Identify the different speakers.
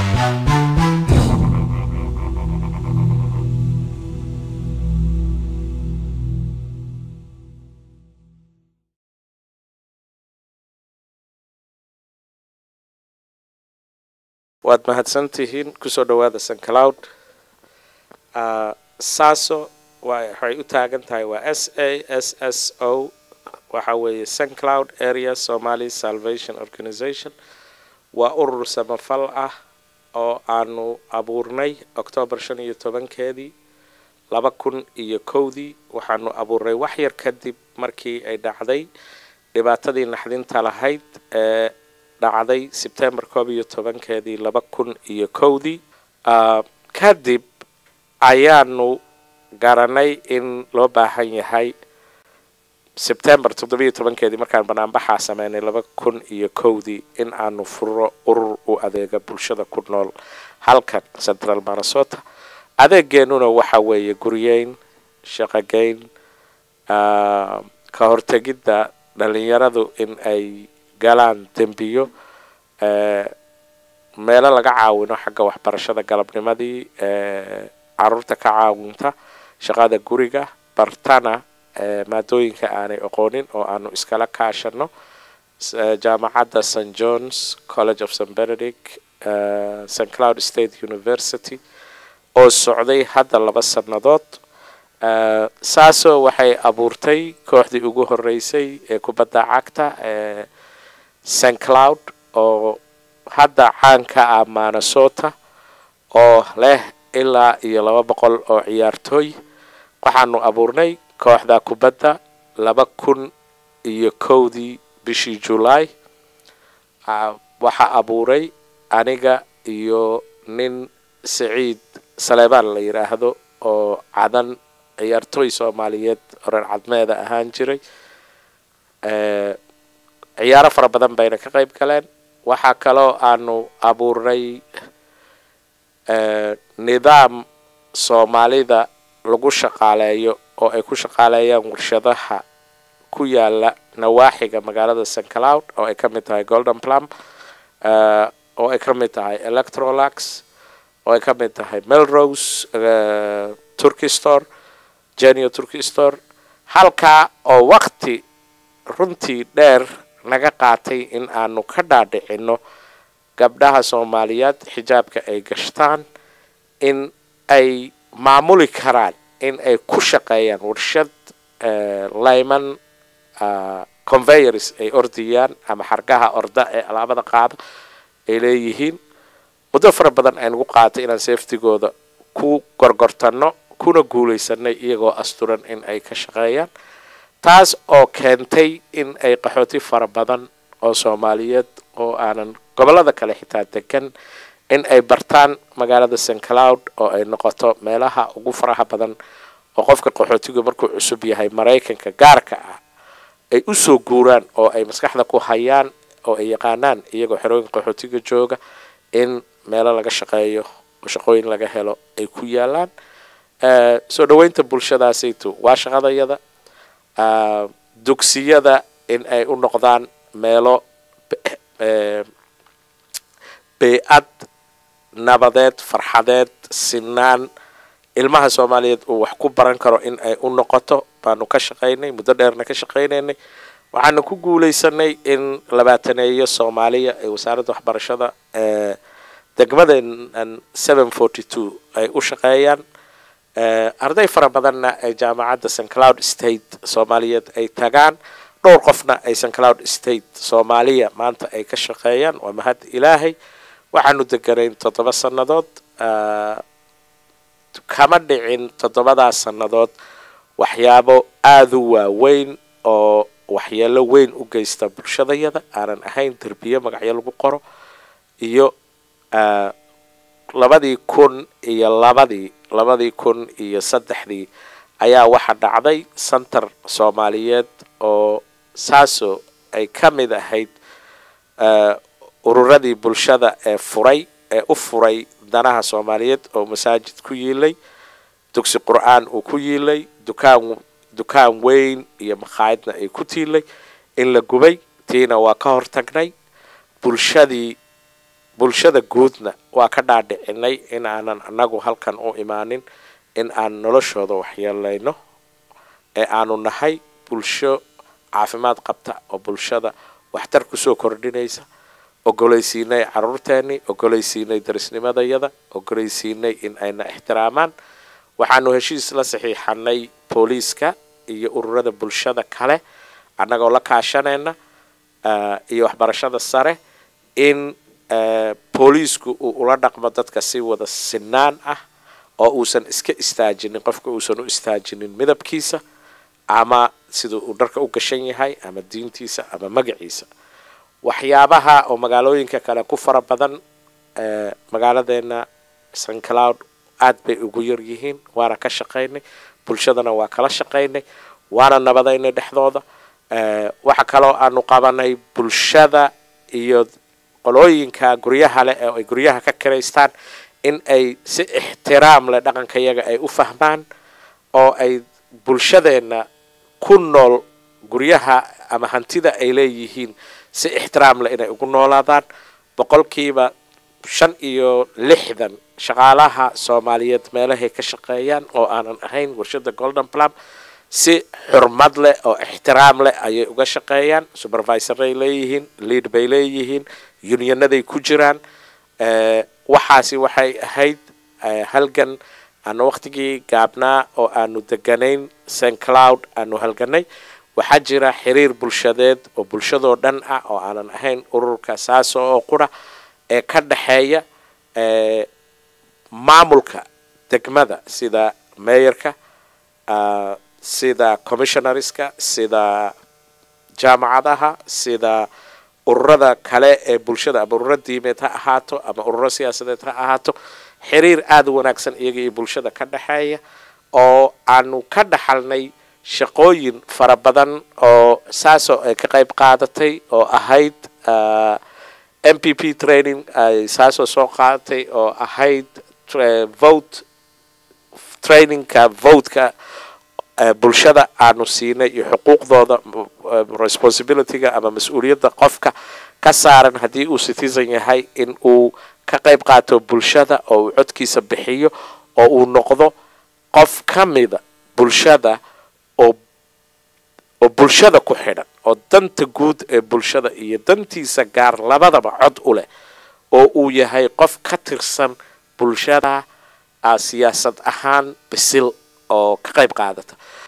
Speaker 1: waad mahadsantihiin kusoo dhawaada sancloud saso waxay u taagan tahay waa s a s s o waxa weeye sancloud area somaly salvation organization waa urur samafal ah oo aanu abuurnay octoobar shan iyo tobankeedii laba kun iyo kowdii waxaanu abuurnay wax yar kadib markii ay dhacday dhibaatadii naxdinta lahayd ee dhacday sebtembar koob iyo tobankeedii laba kun iyo kowdii kadib ayaanu garanay in loo baahan yahay sebtembar toddobiyo tobankeedii markaan banaanbaxaa sameynay laba kun iyo kowdii in aanu furo urur u adeega bulshada ku nool halkan central minnesota adeegeenuna waxa weeye guryeyn shaqogeyn ka hortegidda dhalinyaradu in ay galaan dembiyo meelo laga caawino xagga waxbarashada galabnimadii caruurta ka caawinta shaqada guriga bartana maadooyinka aanay aqoonin oo aanu iskala kaashano jaamacadda st johns college of st benedict st cloud state university oo socday hadda laba sannadood saasoo waxay abuurtay kooxdii ugu horeysay ee kubadda cagta ee st cloud oo hadda caanka ah minnesota oo leh ilaa iyo laba boqol oo ciyaartooy waxaanu abuurnay kooxda kubadda laba kun iyo kowdii bishii julaay waxaa abuuray aniga iyo nin siciid saleebaan la yidhaahdo oo cadan ciyaartooy soomaaliyeed oran cadmeeda ahaan jiray ciyaaro fara badan bayna ka qayb galeen waxaa kaloo aanu abuurnay nidaam soomaalida lagu shaqaaleeyo oo ay ku shaqaaleeyaan warshadaha ku yaala nawaaxiga magaalada st cloud oo ay ka mid tahay golden plum oo ay ka mid tahay electrolax oo ay ka mid tahay melrose turkey store genio turkey store halkaa oo wakti runtii dheer naga qaatay in aanu ka dhaadhicino gabdhaha soomaaliyeed xijaabka ay gashtaan in ay maamuli karaan in ay ku shaqeeyaan warshad layman conveyors ay ordiyaan ama xargaha orda ee alaabada qaada ay leeyihiin muddo fara badan ay nagu qaatay inaan safetygooda ku gorgortano kuna guulaysanay iyagoo asturan in ay ka shaqeeyaan taas oo keentay in ay qaxooti fara badan oo soomaaliyeed oo aanan gobollada kale xitaa degan in ay bartaan magaalada st cloud oo ay noqoto meelaha ugu faraha badan oo qofka qaxootigu markuu cusub yahay maraykanka gaarka ah ay usoo guuraan oo ay maskaxda ku hayaan oo ay yaqaanaan iyagoo xerooyinka qaxootiga jooga in meelo laga shaqeeyo oo shaqooyin laga helo ay ku yaalaan soo dhaweynta bulshadaasaytu waa shaqadayada dugsiyada in ay u noqdaan meelo bey-ad nabadeed farxadeed sinaan ilmaha soomaaliyeed uu wax ku baran karo in ay u noqoto baanu ka shaqaynay muddo dheerna ka shaqaynaynay waxaanu ku guulaysanay in labaataneeyo soomaaliya ee wasaaradda waxbarashada ee degmadeenan seven forty two ay u shaqeeyaan arday fara badanna ay jaamacadda st cloud state soomaaliyeed ay tagaan dhowr qofna ay st cloud state soomaaliya maanta ay ka shaqeeyaan waa mahad ilaahay waxaanu deganayn toddoba sannadood kama dhicin toddobadaas sannadood waxyaabo aada u waaweyn oo waxyeelo weyn u geysta bulshadayada aanan ahayn derbiyo magacyo lagu qoro iyo labadii kun iyo labadii labadii kun iyo saddexdii ayaa waxaa dhacday center soomaaliyeed oo saaso ay ka mid ahayd ururadii bulshada ee furay ee u furay danaha soomaaliyeed oo masaajid ku yiilay dugsi qur-aan uu ku yiilay dukaan dukaan weyn iyo makhaayadna ay ku tiilay in la gubay tiina waa ka hortagnay bulshadii bulshada guudna waa ka dhaadhicinay in aanan anagu halkan u imaanin in aan noloshooda waxyeelayno ee aanu nahay bulsho caafimaad qabta oo bulshada waxtar kusoo kordhinaysa ogolaysiinay caruurteenii ogolaysiinay darisnimadayada ogolaysiinay in ayna ixtiraamaan waxaanu heshiis la saxiixanay booliiska iyo ururada bulshada kale annagoo la kaashanayna iyo waxbarashada sare in booliisku uu ula dhaqmo dadka si wada sinaan ah oo uusan iska istaajinin qofka uusan u istaajinin midabkiisa ama sida uu dharka u gashan yahay ama diintiisa ama magaciisa waxyaabaha oo magaalooyinka kale ku fara badan magaaladeena st cloud aad bay ugu yar yihiin waana ka shaqaynay bulshadana waa kala shaqaynay waana nabadaynay dhexdooda waxa kaloo aanu qabanay bulshada iyo qolooyinka guryaha leh ee ay guryaha ka kiraystaan in ay si ixtiraam leh dhaqanka yaga ay u fahmaan oo ay bulshadeena ku nool guryaha ama hantida ay leeyihiin si ixtiraam leh inay ugu noolaadaan boqolkiiba shan iyo lixdan shaqaalaha soomaaliyeed meelahay ka shaqeeyaan oo aanan ahayn warshada golden plum si xurmad leh oo ixtiraam leh ayay uga shaqeeyaan supervisoray leeyihiin lead bay leeyihiin unionaday ku jiraan waxaasi waxay ahayd halgan aanu waqtigii gaabnaa oo aanu deganayn st cloud aanu halganay waxaa jira xiriir bulshadeed oo bulshadoo dhan ah oo aanan ahayn ururka saaso oo qura ee ka dhexeeya maamulka degmada sida meeyarka sida commissionareska sida jaamacadaha sida ururada kale ee bulshada ama ururo diimeed ha ahaato ama ururo siyaasadeed ha ahaato xiriir aada u wanaagsan iyaga iyo bulshada ka dhexeeya oo aanu ka dhaxalnay shaqooyin fara badan oo saasoo ay ka qayb qaadatay oo ahayd m p p training ay saasoo soo qaadatay oo ahayd vote trainingka votka bulshada aanu siinay iyo xuquuqdooda responsibilityga ama mas-uuliyadda qofka ka saaran haddii uu citizen yahay in uu ka qayb qaato bulshada oo uu codkiisa bixiyo oo uu noqdo qof ka mida bulshada oo oo bulshada ku xidhan oo danta guud ee bulshada iyo dantiisa gaar labadaba cod u leh oo uu yahay qof ka tirsan bulshada siyaasad ahaan bisil oo ka qayb qaadata